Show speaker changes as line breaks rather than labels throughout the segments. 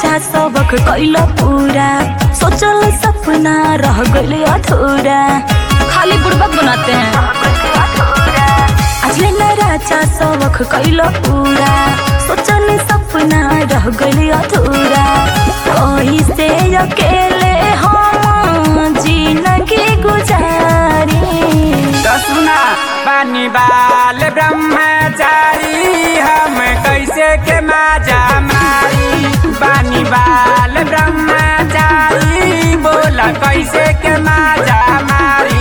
राजा सबक कैल पूरा सोचल सपना रह गइल अधूरा खाली बुड़बक बनाते हैं अजले न राजा सबक कैल पूरा सोचल सपना रह गइल अधूरा कहीं से अकेले हम जिंदगी गुजारी
तो सुना बानी बाल ब्रह्मचारी हम कैसे के माजा मारी बानी बाल ब्रह्मचारी बोला कैसे के माजा मारी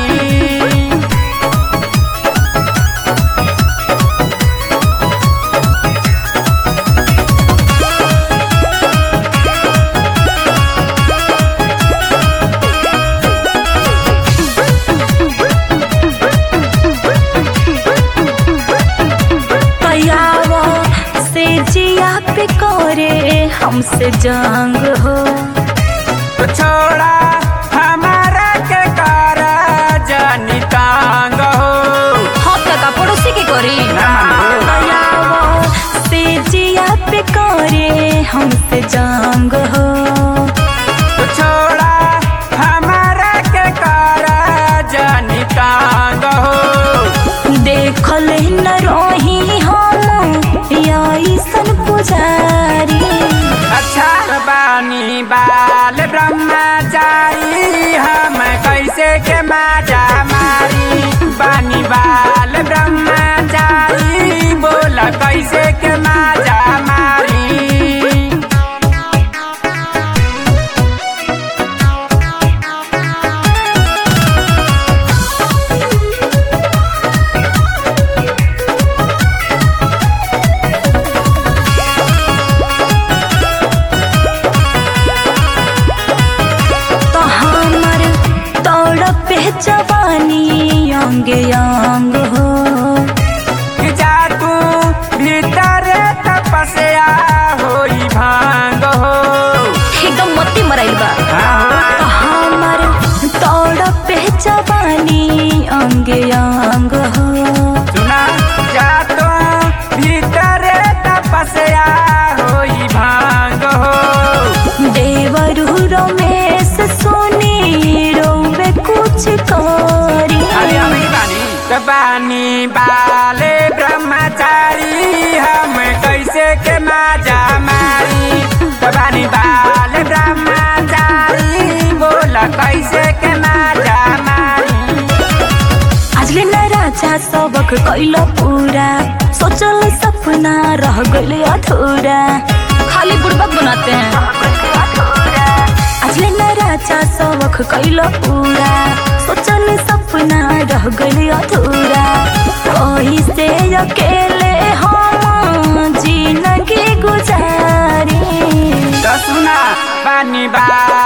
कयावा से जिया पे करे हमसे जंग हो
तो छोड़ा हमारा के कारा जानी तांग हो
हम का पड़ोसी के करी
ना मानो।
कयावा से जिया पे करे हमसे जंग हो
तो छोड़ा हमारा के कारा जानी तांग हो
देखल न रोही हम ऐसन पुजारी
अच्छा बानी बाल ब्रह्मचारी हम कैसे के माजा मारी बानी बाल ब्रह्मचारी बोला कैसे के माजा मारी
तो हमर तोड़ पे जवानी अंग अंग हो
जा तू भीतर तपस्या होई भांग हो
एकदम मत्ती मराइल बा
हाँ।
तो हमर तोड़ पे जवानी अंग अंग हो
सुना जा तू भीतर तपस्या होई भांग हो
देवरु रमेश सोनी रोवे कुछ करी
अरे अभी बानी तो बानी बाले ब्रह्मचारी हम कैसे के माजा मारी तो बानी बाले ब्रह्मचारी बोला कैसे के माजा मारी
आजले न राजा सबक कैल पूरा सोचल सपना रह गइल अधूरा खाली बुड़बक बनाते हैं आजले न राजा सबक कैल पूरा सोचल सपना रह गइल अधूरा कहीं से अकेले हम जिंदगी गुजारी
तो सुना बानी बाल